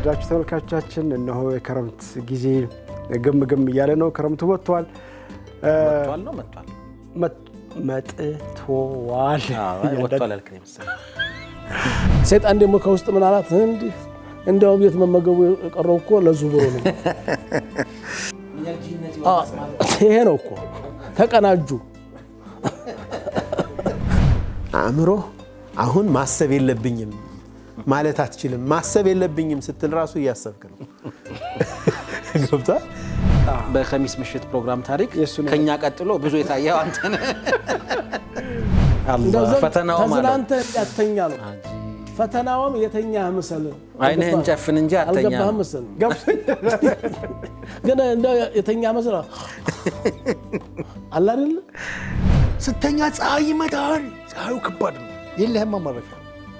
የተወደዳችሁ ተመልካቾቻችን እነሆ የክረምት ጊዜ ግም ግም እያለ ነው። ክረምቱ መጥቷል መጥቷል ነው መጥቷል መጥቶዋል። ወጥቷል ያልክ ነው የመሰለኝ። ሰይጣን ደግሞ ከውስጥ ምን አላት? እንዲህ እንዲያው ቤት መመገቡ የቀረው እኮ ለዙ ብሎ ነው። ይሄ ነው እኮ ተቀናጁ። አእምሮ አሁን ማሰብ የለብኝም ማለት አትችልም። ማሰብ የለብኝም ስትል ራሱ እያሰብክ ነው። ገብቷል። በከሚስ ምሽት ፕሮግራም ታሪክ የእሱን ከኛ ቀጥሎ ብዙ የታየው አንተ ነህ። እንደው አላህ ዘን ፈተናው ማለት ተዝናንተህ እንዳትተኛ ነው። ፈተናውም የተኛ ምስል አይንህን ጨፍን እንጂ አተኛ አልገባህም ምስል ግን እንደው የተኛ ምስል አለ አይደለ? ስተኛ ፀሐይ ይመታል። ፀሐዩ ከባድ ነው። የለህማ ማረፊያ።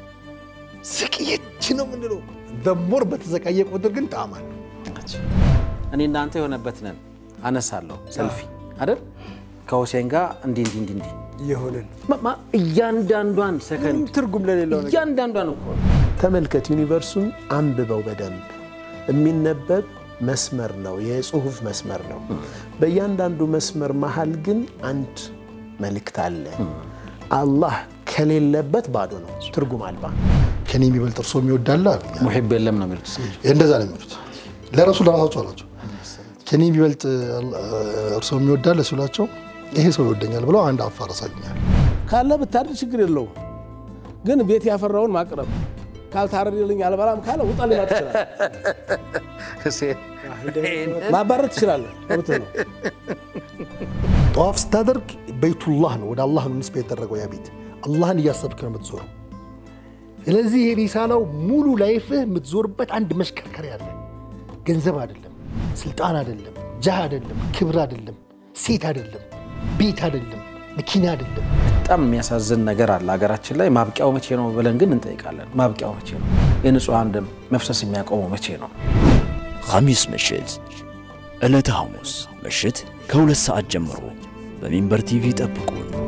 ስቅየች ነው የምንለው። ደሞር በተዘቃየ ቁጥር ግን ጣዕም አለው። እኔ እናንተ የሆነበት ነን አነሳለሁ ሰልፊ አይደል ከሁሴን ጋር እንዲህ እንዲህ እንዲህ እንዲህ የሆንን ማ- ማ- እያንዳንዷን ሰከንድ ትርጉም ለሌለው ነገር እያንዳንዷን እኮ ነው። ተመልከት፣ ዩኒቨርሱን አንብበው በደንብ የሚነበብ መስመር ነው፣ የጽሁፍ መስመር ነው። በእያንዳንዱ መስመር መሀል ግን አንድ መልእክት አለ። አላህ ከሌለበት ባዶ ነው፣ ትርጉም አልባ ነው። ከኔ የሚበልጥ እርሶ የሚወዳለ አሉኝ። ሙሒብ የለም ነው የሚሉት። እንደዛ ነው የሚሉት። ለረሱ ለራሳቸው አላቸው። ከኔ የሚበልጥ እርሶ የሚወዳለ ሲሏቸው ይሄ ሰው ይወደኛል ብለው አንድ አፋር አሳዩኛል። ካለ ብታድር ችግር የለውም። ግን ቤት ያፈራውን ማቅረብ ካልታረደልኝ አልበላም ካለ ውጣ ሊመጥ ይችላል። ሁሴን ማባረር ትችላለህ። መብትህ ነው። ጠዋፍ ስታደርግ በይቱላህ ነው፣ ወደ አላህ ነው ንስባ የተደረገው ያ ቤት። አላህን እያሰብክ ነው የምትዞረው። ስለዚህ የሪሳላው ሙሉ ላይፍህ የምትዞርበት አንድ መሽከርከሪያ አለ። ገንዘብ አይደለም፣ ስልጣን አይደለም፣ ጃህ አይደለም፣ ክብር አይደለም፣ ሴት አይደለም፣ ቤት አይደለም፣ መኪና አይደለም። በጣም የሚያሳዝን ነገር አለ ሀገራችን ላይ። ማብቂያው መቼ ነው ብለን ግን እንጠይቃለን። ማብቂያው መቼ ነው? የንጹሐን ደም መፍሰስ የሚያቆመው መቼ ነው? ኸሚስ ምሽት ዕለተ ሐሙስ ምሽት ከሁለት ሰዓት ጀምሮ በሚንበር ቲቪ ጠብቁን።